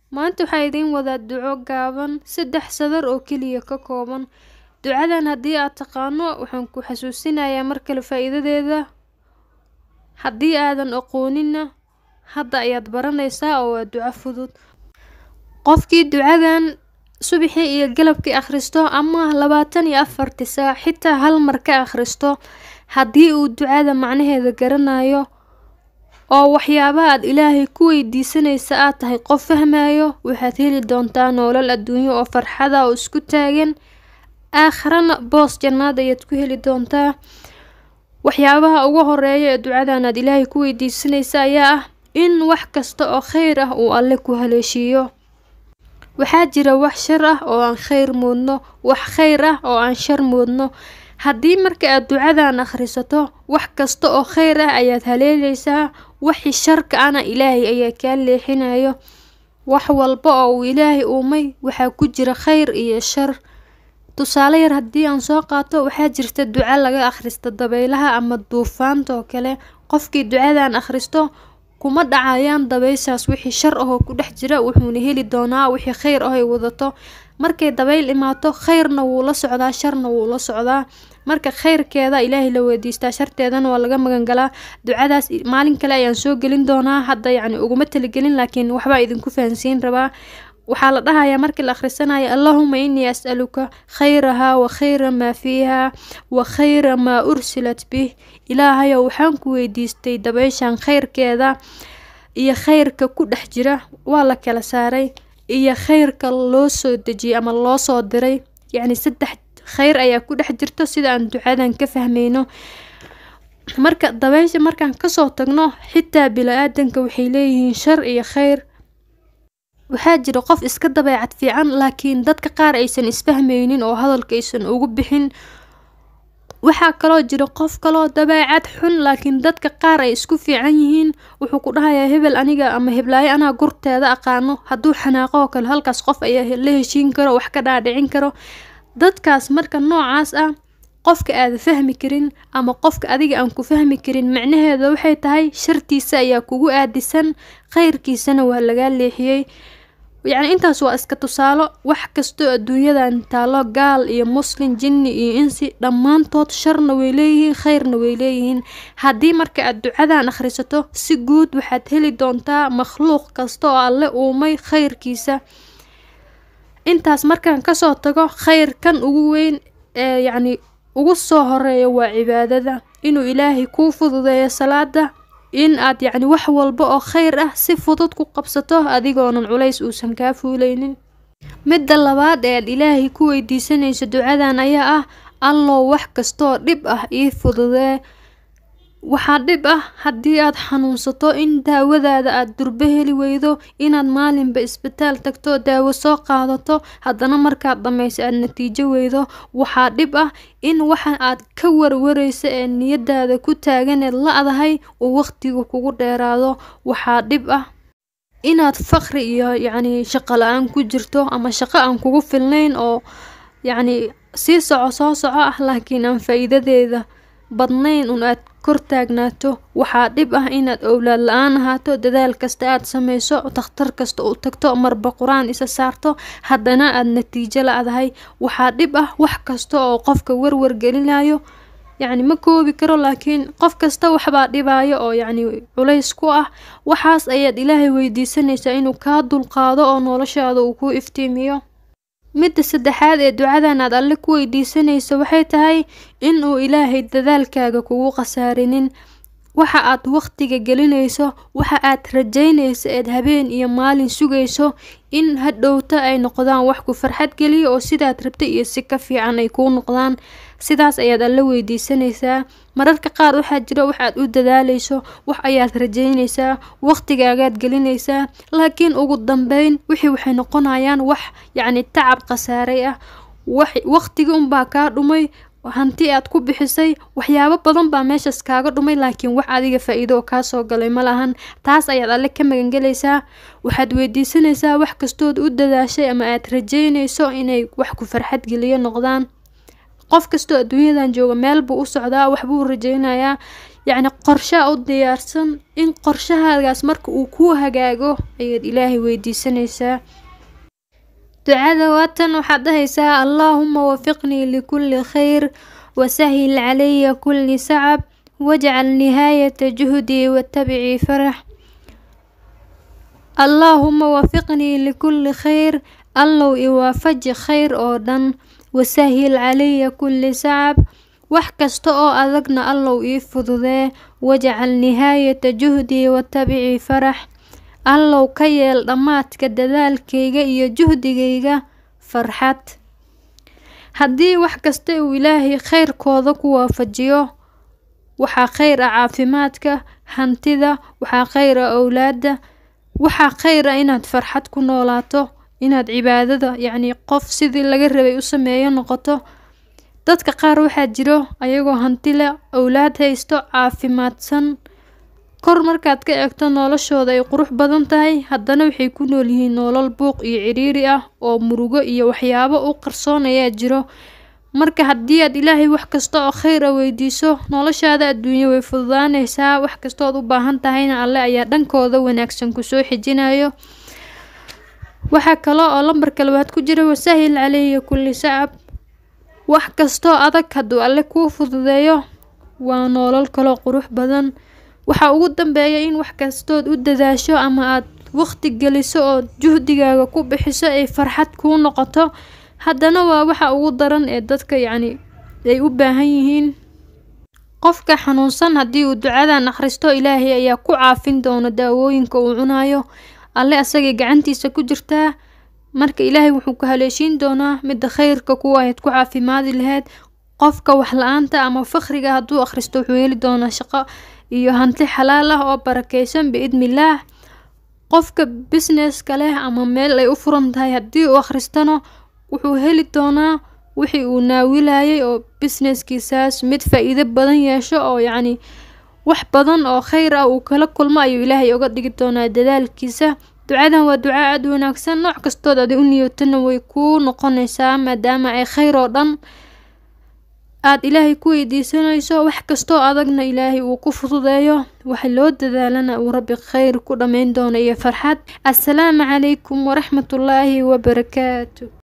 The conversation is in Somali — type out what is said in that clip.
Maanta waxaa idiin wadaa duco gaaban saddex sadar oo keliya ka kooban. Ducadan haddii aad taqaano waxaan ku xasuusinayaa mar kale faa'iidadeeda. Haddii aadan aqoonina hadda ayaad baranaysaa oo waa duco fudud. Qofkii ducadan subaxii iyo galabkii akhristo ama labaatan iyo afartii saac xitaa hal mar ka akhristo haddii uu ducada macnaheeda garanayo oo waxyaabaha aad ilaahay ku weydiisanaysa aad tahay qof fahmayo waxaad heli doontaa nolol adduunyo oo farxada oo isku taagan aakhirana boos jannaad ayaad ku heli doontaa waxyaabaha ugu horeeya ee ducadan aad ilaahay ku weydiisanaysa ayaa ah in wax kasta oo kheyr ah uu alle ku haleeshiiyo waxaa jira wax shar ah oo aan kheyr moodno wax kheyr ah oo aan shar moodno haddii marka aad ducadan akhrisato wax kasta oo kheyr ah ayaad haleelaysaa wixii sharka ana ilaahay ayaa kaa leexinayo wax walba oo uu ilaahay uumay waxaa ku jira kheyr iyo shar tusaale yar haddii aan soo qaato waxaa jirta duco laga akhristo dabaylaha ama duufaanta oo kale qofkii ducadan akhristo kuma dhacayaan dabayshaas wixii shar ahoo ku dhex jira wuxuuna heli doonaa wixii kheyr ah ay wadato markay dabayl imaato kheyrna wuu la socdaa sharna wuu la socdaa marka kheyrkeeda ilaahay la weydiistaa sharteedana waa laga magan galaa ducadaas maalin kale ayaan soo gelin doonaa hadda yacni uguma talagelin laakiin waxbaa idinku fahansiin rabaa waxaa la dhahayaa markii la akhrisanayo allahuma inii as'aluka khayraha wa khayra maa fiiha wa khayra maa ursilat bih ilaahayow waxaan ku weydiistay dabayshan kheyrkeeda iyo kheyrka ku dhex jira waa la kala saaray iyo kheyrka loo soo dejiyey ama loo soo diray yacni saddex kheyr ayaa ku dhex jirto sida aan ducadan ka fahmayno marka dabaysha markaan kasoo tagno xitaa bili-aadanka waxay leeyihiin shar iyo kheyr waxaa jira qof iska dabeecad fiican laakiin dadka qaar aysan isfahmaynin oo hadalka aysan ugu bixin waxaa kaloo jira qof kaloo dabeecad xun laakiin dadka qaar ay isku fiican yihiin wuxuu ku dhahayaa hebel aniga ama heblaayo anaa gurteeda aqaano hadduu xanaaqo oo kale halkaas qof ayaa la heshiin karo wax ka dhaadhicin karo dadkaas marka noocaas ah qofka aada fahmi karin ama qofka adiga aan ku fahmi karin macnaheeda waxay tahay shartiisa ayaa kugu aadisan kheyrkiisana waa lagaa leexiyey yacni intaas waa iska tusaalo wax kastoo adduunyadan taalo gaal iyo muslin jinni iyo insi dhammaantood sharna way leeyihiin kheyrna way leeyihiin haddii marka aad ducadan akhrisato si guud waxaad heli doontaa makhluuq kasta oo alle uumay kheyrkiisa intaas markaan kasoo tago kheyrkan ugu weyn ee yacni ugu soo horeeya waa cibaadada inuu ilaahay kuu fududeeyo salaada in aad yacni wax walba oo kheyr ah si fudud ku qabsato adigoonan culays uusan kaa fuuleynin midda labaad ee aad ilaahay ku weydiisanayso ducadan ayaa ah allow wax kastaoo dhib ah ii fududee waxaa dhib ah haddii aad xanuunsato in daawadaada aad durbo heli weydo inaad maalinba isbitaal tagto daawo soo qaadato haddana markaad dhammayso aad natiijo weydo waxaa dhib ah in waxa aad ka warwarayso ee niyadaada ku taaganeed la-dahay uu waqtiga kugu dheeraado waxaa dhib ah inaad faqri iyo yacni shaqo la-aan ku jirto ama shaqo aan kugu filnayn oo yacni sii soco soo soco ah laakiin aan faa-iidadeeda badnayn un aad kor taagnaato waxaa dhib ah inaad owlaad la-aan ahaato dadaal kasta aad sameyso takhtar kasta u tagto marba qur-aan isa saarto haddana aad natiijo la-dahay waxaa dhib ah wax kasta oo qofka warwar gelinayo yacni ma koobi karo laakiin qof kasta waxbaa dhibaayo oo yacni culays ku ah waxaas ayaad ilaahay weydiisanaysaa inuu kaa dulqaado oo noloshaada uu ku iftiimiyo midda saddexaad ee ducadan aad alle ku weydiisanayso waxay tahay in uu ilaahay dadaalkaaga kugu khasaarinin waxa aad waqtiga gelinayso waxa aad rajaynayso eed habeen iyo maalin sugayso in hadhowta ay noqdaan wax ku farxad geliya oo sidaad rabtay iyo si ka fiican ay kuu noqdaan sidaas ayaad alle weydiisanaysaa mararka qaar waxaa jira wax aad u dadaalayso wax ayaad rajaynaysaa waqtigaagaad gelinaysaa laakiin ugu dambeyn wixii waxay noqonayaan wax yacni tacab khasaaray ah wax waqtigi unbaa kaa dhumay hanti aad ku bixisay waxyaabo badan baa meeshaas kaaga dhumay laakiin wax adiga faa-iido oo kaasoo galay ma lahan taas ayaad alle ka magangelaysaa waxaad weydiisanaysaa wax kastood u dadaashay ama aad rajaynayso inay wax ku farxad geliyo noqdaan qof kastoo adduunyadan jooga meel buu u socdaa waxbuu rajeynayaa yacni qorshaa u diyaarsan in qorshahaagaas marka uu kuu hagaago ayaad ilaahay weydiisanaysaa ducada waatan waxaad dhahaysaa allaahuma wafiqnii likulli khayr wasahil calaya kulli sacab wajcal nihaayata juhdii watabicii farax allaahuma wafiqnii likulli khayr allow iwaafaji khayr oo dhan wasahil calaya kulli sacab wax kasta oo adagna allow ii fududee wajcal nihaayata juhdii watabicii farax allow ka yeel dhammaadka dadaalkayga iyo juhdigayga farxad haddii wax kasta uu ilaahay khayrkooda ku waafajiyo waxaa khayr ah caafimaadka hantida waxaa khayr ah owlaada waxaa khayr ah inaad farxad ku noolaato inaad cibaadada yacni qof sidii laga rabay u sameeyo noqoto dadka qaar waxaa jiro ayagoo hanti leh owlaad haysto caafimaadsan kor markaad ka eegto noloshooda ay qurux badan tahay haddana waxay ku nool yihiin nolol buuq iyo ciriiri ah oo murugo iyo waxyaabo u qarsoonayaa jiro marka haddii aad ilaahay wax kasta oo khayr a weydiiso noloshaada adduunyo way fududaanaysaa wax kastood u baahan tahayna alle ayaa dhankooda wanaagsan kusoo xijinayo waxaa kale oo lambarka labaad ku jira wasahil caleyya kulli sacab wax kastoo adag hadduu alle kuu fududeeyo waa nolol kaloo qurux badan waxaa ugu dambeeya in wax kastood u dadaasho ama aad waqti geliso oo juhdigaaga ku bixiso ay farxad kuu noqoto haddana waa waxa ugu daran ee dadka yacni ay u baahan yihiin qofka xanuunsan haddii uu ducadan akhristo ilaahay ayaa ku caafin doona daawooyinka uu cunayo alle asagay gacantiisa ku jirtaa marka ilaahay wuxuu ku haleeshiin doonaa midda khayrka kuwa ahayd ku caafimaadi lahayd qofka wax la-aanta ama fakhriga hadduu akhristo wuxuu heli doonaa shaqo iyo hanti xalaal ah oo barakeysan biidnillaah qofka businesska leh ama meel ay u furan tahay haddii uu akhristana wuxuu heli doonaa wixii uu naawilayay oo businesskiisaas mid faa-iido badan yeesho oo yacni wax badan oo khayr ah uu kala kulmo ayuu ilaahay oga dhigi doonaa dadaalkiisa ducadan waa duca aada wanaagsan nooc kastood adi u niyootana way kuu noqonaysaa maadaama ay khayr oo dhan aada ilaahay ku weydiisanayso wax kastoo adagna ilaahay uu ku fududeeyo waxa loo dadaalana uu rabbi khayr ku dhammayn doono iyo farxad assalaamu calaykum waraxmatullaahi wabarakaatu